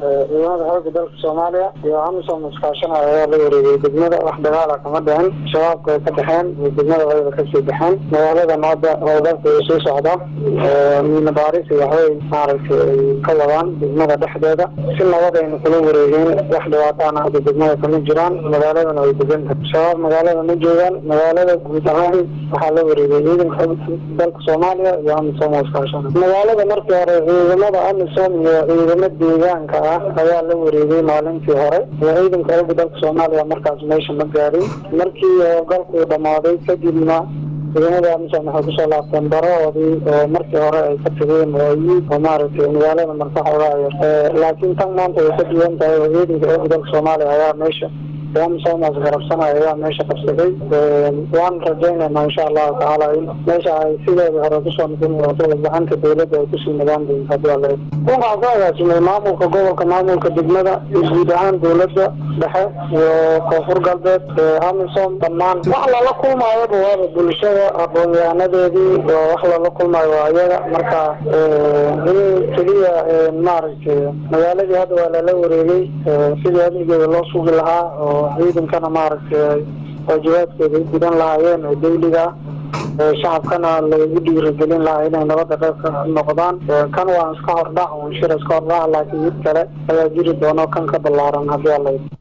ciidamada xooga dalka soomaaliya iyo amisom iskaashanaya ayaa la wareegay degmada wax dagaala kama dhicin shabaabka way ka baxeen degmada wayba kasii baxeen magaalada hadda howlgalka way soo socdaa miina baaris iyo waxbay maaragtay ay ka wadaan degmada dhexdeeda si nabadayna kula wareegeen wax dhibaataana hadda degmada kama jiraan magaaladana way degan tahay shabaab magaalada ma joogaan magaalada guud ahaan waxaa la wareegay ciidanka xooga dalka soomaaliya iyo amisom oo iskaashanaya magaalada markii hore ciidamada amisom iyo ciidamo deegaanka ah ayaa la wareegay maalintii hore ciidanka xooga dalka soomaaliya markaas meesha ma gaarin markii howlgalku dhammaaday kadibna ciidamada amisom waxay kusoo laabteen barahoodii oo markii hore ay ka tageen waayi oo maaragtay magaalada markaxoogaa yar laakiin tan maanta way ka duwan tahay oo ciidanka xooga dalka soomaaliya ayaa meesha amisomas garabsanaya ayaa meesha qabsaday waan rajaynayna insha allahu tacaala in meesha ay sideeda hore kusoo noqon doonto gacanta dawladda ay kusii nagaan doonto hadii alla waxaa ku agaasimay maamulka gobolka maamulka degmada iyo guud ahaan dawladda dhexe iyo koonfur galbeed amisom dhammaan wax lala kulmaayaba waaba bulshada aqoon-yahanadeedii oo wax lala kulmaayo waa iyaga marka in keliya maaragtay magaaladii hadda waa lala wareegay sidii amnigeeda loo sugi lahaa oo ciidankana maaragtay waajibaadkooda u gudan lahaayeen oo dawliga shacabkana lagu dhiirigelin lahaa inay nabadda qayb ka noqdaan kan waa iska hordhac un shir iska hordhac laakiin mid kale ayaa jiri doono kan ka ballaaran haddii alla